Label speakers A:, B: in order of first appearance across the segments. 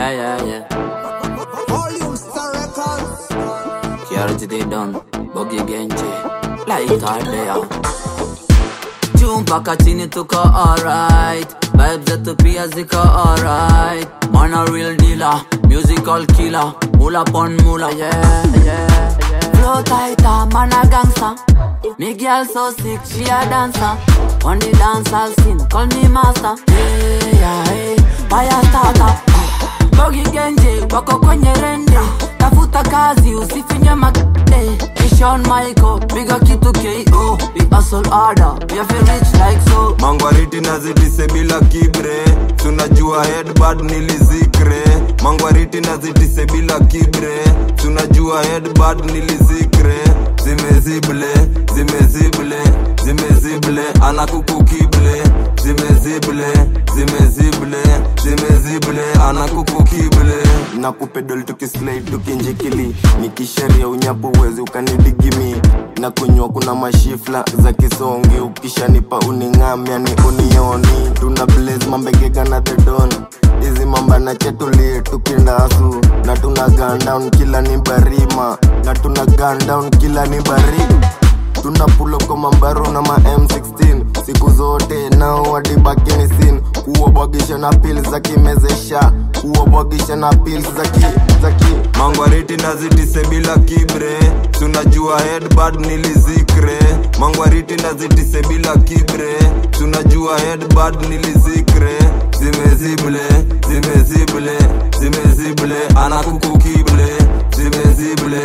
A: yeah, yeah, yeah.
B: Volume Star Records.
A: Kiarity they done, Bogi Genji, light out there. Juu mpaka chini tuko alright, vibes zetu pia ziko alright. Man a real dealer, musical killer, mula pon mula, yeah, yeah, yeah. Flow tighter, man a gangster. Me girl so sick, she a dancer. On the dance I'll scene, call me master. Yeah, yeah, hey, fire starter. Bogi Genji, wako kwenye rende Tafuta kazi, usifinye magde Ishon Michael, piga kitu KO We hustle harder, we have to reach like so
C: mangwariti nazitise bila kibre tunajua headbad nilizikre mangwariti nazitise bila kibre tunajua headbad nilizikre zimezible zimezible zimezible anakukukible zimezible zimezible zimezible anakukukible
D: na kupedol tukislide tukinjikili nikisheria unyapo uwezi ukanidigimi na kunywa kuna mashifla za kisongi ukishanipa uning'amya ni unioni tuna blaze mambegega na thedon hizi mamba na chetulie tukindasu na tuna gun down kila ni barima na tuna gun down kila ni barima tuna pulo kwa mambaro na ma M16 siku zote nao wadibakini sin kuwabwagisha na pil za kimezesha kuwabwagisha na pil za ki za ki
C: mangwariti nazitise bila kibre tunajua headbad nilizikre mangwariti nazitise bila kibre tunajua headbad nilizikre zimezible zimezible zimezible anakukukible zimezible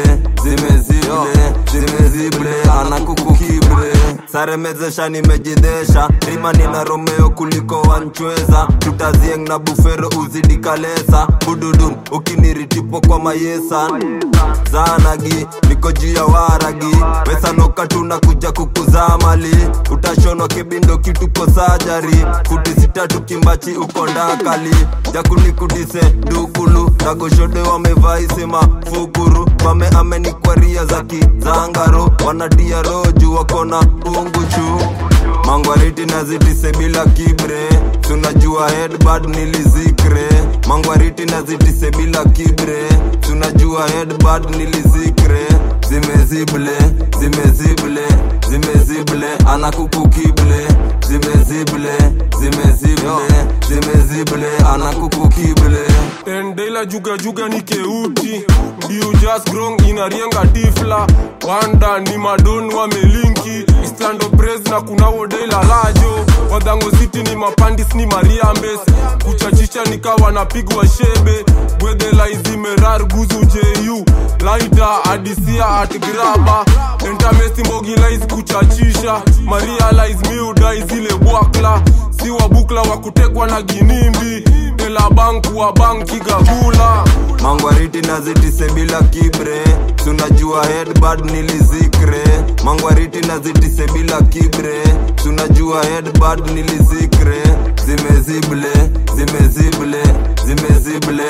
C: zimezible zimezible anakukukible saremezesha nimejidesha rima nina romeo kuliko wanchweza tutazieng na bufero uzidi kalesa bududun ukiniritipo kwa mayesan zanagi niko juu ya waragi wesanoka tunakuja kukuzaa mali utashonwa kibindo kituko sajari futi sita tukimbachi uko ndakali jakunikudise dukulu nagoshode wamevaa fukuru mame amenikwaria za kizangaro wanatia roju wakona unguchu mangwariti nazitise bila kibre tunajua headbad nilizikre mangwariti nazitise bila kibre tunajua headbad nilizikre zimezible zimezible zimezible anakukukible zimezible zimezible zimezible anakukukible
E: endela juga juga ni keuti ndiu just grong inarienga tifla wanda ni madon wamelinki islando pres na kunawo dela lajo wadhango city ni mapandis ni mariambes kuchachisha nikawa napigwa shebe bwedhela izimerar guzu ju laita adisia at graba entamesti mbogilais kuchachisha marialais miudai zile bwakla si wabukla wa kutekwa na ginimbi ela banku wa banki gagula
C: mangwariti nazitise bila kibre tunajua headbad nilizikre mangwariti nazitise bila kibre tunajua headbad nilizikre zimezible zimezible zimezible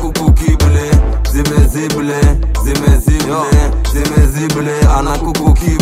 C: anakukukible zimezible zimezible zimezible anakukukible